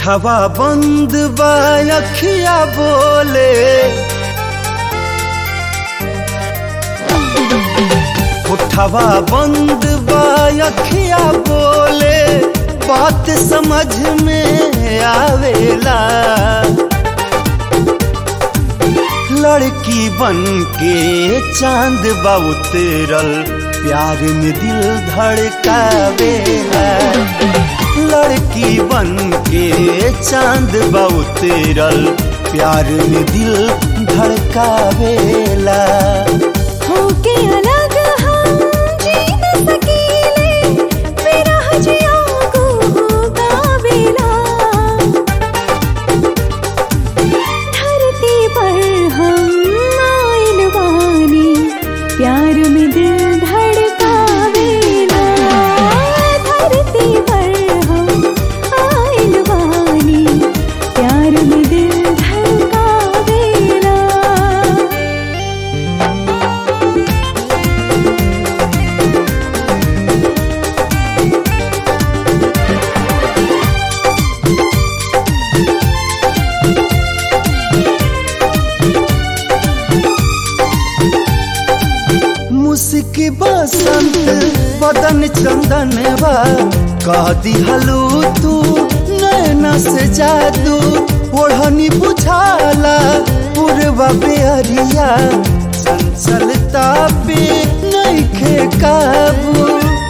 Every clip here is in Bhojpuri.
उठवा बंद बा अखिया बोले उठवा बंद बा अखिया बोले बात समझ में आवेला लड़की बन के चांद बा उतरल प्यार में दिल धड़कावेला लड़की बन के चांद बा उतरल प्यार में दिल धड़कावेला होके अलग हम जी न सकीले विरह जिया को गावेला धरती पर हम आइल बानी प्यार में दिल धड़कावेला धरती पर हम आइल बानी प्यार में दिल धड़कावेला मुस्की बसंत बदन चंदन बा कह दिहलू तू नैना से जादू ओढ़नी बुझाला पूर्वा बेअरिया चंचलता पे नइखे काबू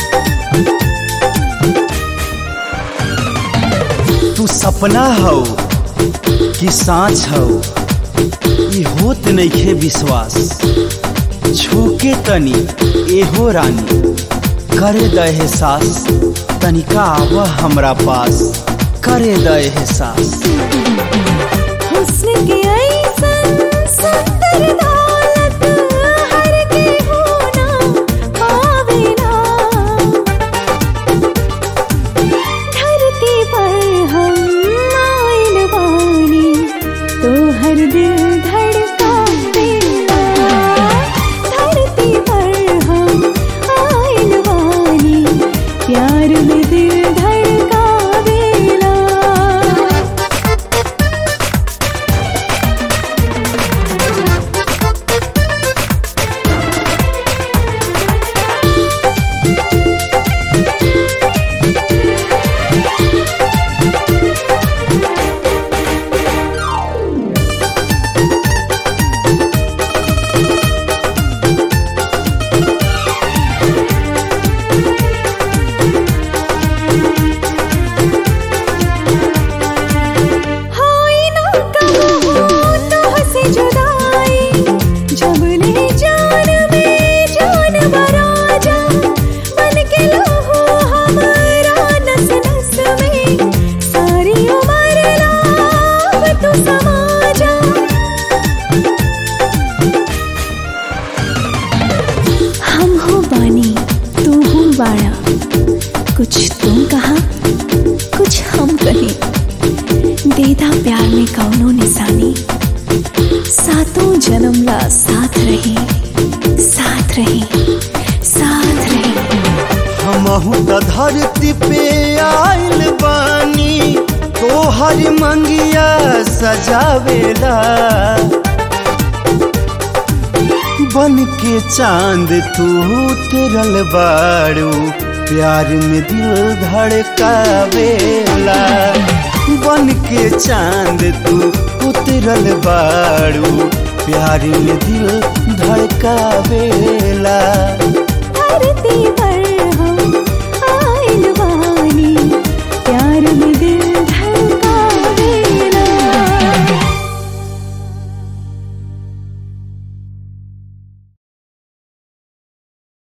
तू सपना हो कि सांच हो ई होत नइखे विश्वास छूके तनी एहो रानी करे द एहसास तनिका आव हमरा पास करे द एहसास हुस्न के ऐसन सुंदर दौलत हर के होना पावेला धरती पर हम आइल बानी तो हर दिल धड़कावेला धरती पर हम आइल बानी प्यार में दिल धड़कावेला होई ना कबहू तोहसे जुदाई जब ले जान में जान बराजा बन के लहू हमारा नस नस में सारी उम्र लाभ तू समा जा हम हो बानी तू हूँ बाड़ा कुछ तुम कहा कुछ हम कहें देदा प्यार में कौनो निशानी सातों जन्म ला साथ रहे साथ रहे साथ रहे हमहू त धरती पे आइल बानी तोहर मंगिया सजावेला बन के चांद तू उतरल बाड़ू प्यार में दिल धड़कावेला बन के चांद तू उतरल बाड़ू प्यार में दिल धड़कावेला धरती